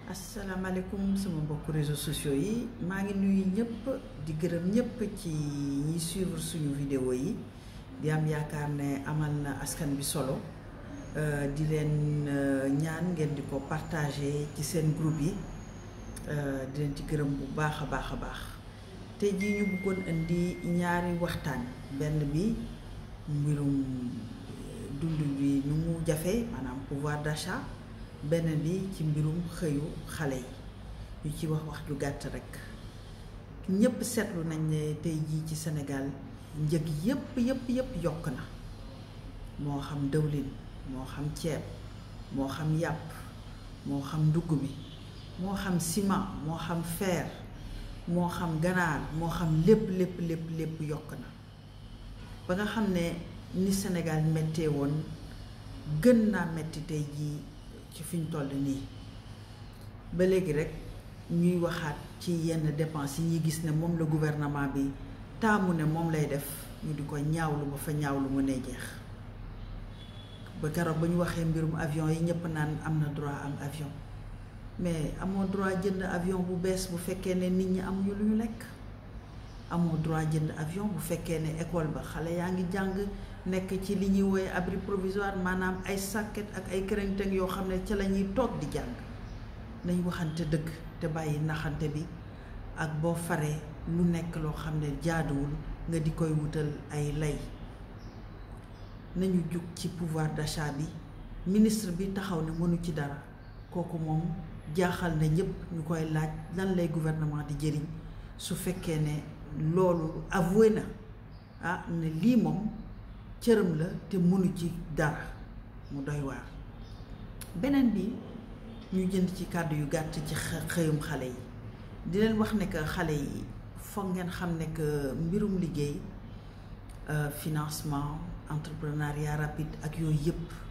asalaamaaleykum sama mbokk réseaux sociaux yi maa ngi nuyu ñëpp di gërëm ñëpp ci ñi suivre suñu vidéo yi di am yaakaar ne amal na askan bi solo di leen ñaan ngeen di ko partager ci seen groupe yi di leen ci gërëm bu baax a baax a baax tey jii ñu bëggoon indi ñaari waxtaan benn bi mbirum dund bi nu mu jafe maanaam pouvoir d'achat beneen bi ci mbirum xëyu xale yi ñu ci wax wax ju gàtt rekk ñépp seetlu nañ ne tey jii ci Sénégal njëg yépp yépp yépp yokk na moo xam dëwlin moo xam ceeb moo xam yàpp moo xam ndugg mi moo xam ciment moo xam fer moo xam ganaar moo xam lépp lépp lépp lépp yokk na ba nga xam ne ni Sénégal méttee woon gën naa metti tey jii ci fi ñu toll nii ba léegi rek ñuy waxaat ci yenn dépenses yi ñuy gis ne moom la gouvernement bi taamu ne moom lay def ñu di ko ñaawlu ba fa ñaawlu mu ne jeex ba keroog ba ñu waxee mbirum avion yi ñëpp naan am na droit am avion mais amoo droit jënd avion bu bees bu fekkee ne nit ñi amuñu lu ñu lekk amoo droit jënd avion bu fekkee ne école ba xale yaa ngi jàng nekk ci li ñuy woowee abri provisoire maanaam ay sàkket ak ay kërënteng yoo xam ne ca la ñuy toog di jàng nañ waxante dëgg te bàyyi naxante bi ak boo faree lu nekk loo xam ne jaaduwul nga di koy wutal ay lay nañu jug ci pouvoir d'achat bi ministre bi taxaw ne mënu ci dara kooku moom jaaxal na ñëpp ñu koy laaj lan lay gouvernement di jëriñ su fekkee ne loolu avoué na ah ne lii moom cëram la te mënu ci dara mu doy waar beneen bi ñu jënd ci kàddu yu gàtt ci xëyum xale yi di leen wax ne que xale yi foog ngeen xam ne que mbirum liggéey financement entrepreneuriat rapide ak yooyu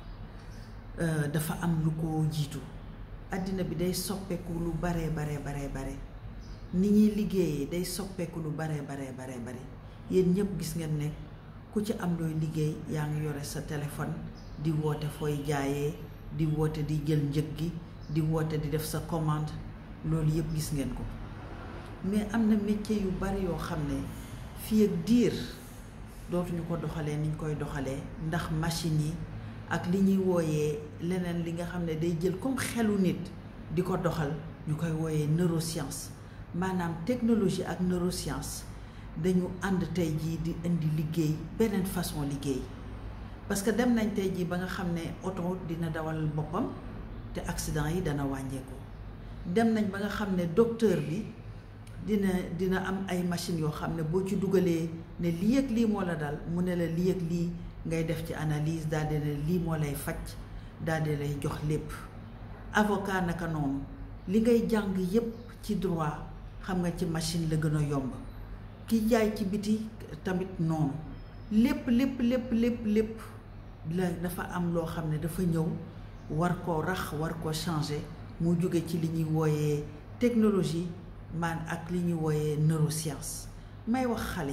yëpp dafa am lu ko jiitu àddina bi day soppeeku lu baree baree baree bare ni ñuy liggéeyee day soppeeku lu baree baree baree bare yéen ñëpp gis ngeen ne ku ci am looy liggéey yaa ngi yore sa téléphone di woote fooy jaayee di woote di jël njëg gi di woote di def sa commande loolu yëpp gis ngeen ko mais am na métier yu bari yoo xam ne fii ak diir dootuñu ko doxalee niñ koy doxalee ndax machine yi ak li ñuy wooyee leneen li nga xam ne day jël comme xelu nit di ko doxal ñu koy wooyee neuroscience maanaam technologie ak neuroscience dañu ànd tey jii di indi liggéey beneen façon liggéey parce que dem nañ tey jii ba nga xam ne oto dina dawal boppam te accident yi dana wàññeeku dem nañ ba nga xam ne docteur bi dina dina am ay machines yoo xam ne boo ci dugalee ne lii ak lii moo la dal mu ne la lii ak lii ngay def ci analyse daal di ne lii moo lay faj daal di lay jox lépp avocat naka noonu li ngay jàng yépp ci droit xam nga ci machine la gën a yomb ki jaay ci biti tamit noonu lépp lépp lépp lépp lépp la dafa am loo xam ne dafa ñëw war koo rax war koo changer mu jóge ci li ñuy wooyee technologie man ak li ñuy wooyee neuroscience may wax xale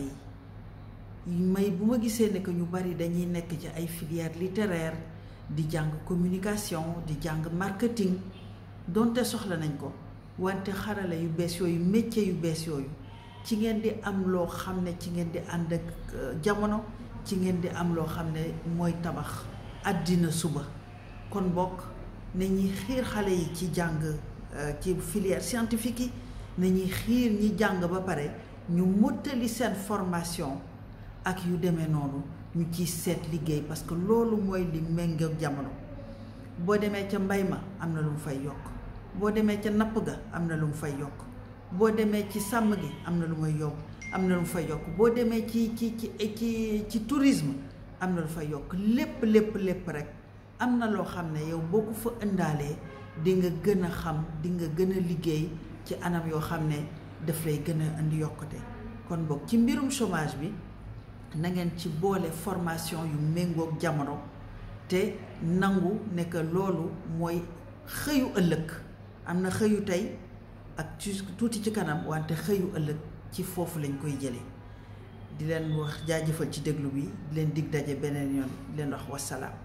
yi may bu ma gisee ne que ñu bari dañuy nekk ci ay filière littéraire di jàng communication di jàng marketing donte soxla nañ ko wante xarala yu bees yooyu métier yu bees yooyu ci ngeen di am loo xam ne ci ngeen di ànd ak jamono ci ngeen di am loo xam ne mooy tabax àddina suba kon bokk nañuy xiir xale yi ci jàng ci filière scientifique yi nañuy xiir ñi jàng ba pare ñu mottali seen formation ak yu demee noonu ñu ciy seet liggéey parce que loolu mooy li méngoog jamono boo demee ca mbay ma am na lu mu fay yokk boo demee ca napp ga am na lu mu fay yokk boo demee ci sàmm gi am na lu may yokk am na lu mu fay yokk boo demee ci ci ci ci ci tourisme am na lu fay yokk lépp lépp lépp rek am na loo xam ne yow boo ko fa indaalee di nga gën a xam di nga gën a liggéey ci anam yoo xam ne daf lay gën a indi yokkute kon boog ci mbirum chômage bi na ngeen ci boole formation yu méngoog jamono te nangu ne que loolu mooy xëyu ëllëg am na xëyu tey ak ci tuuti ci kanam wante xëyu ëllëg ci foofu lañ koy jëlee di leen wax jaajëfal ci déglu bi di leen dig daje beneen yoon di leen wax wasalaam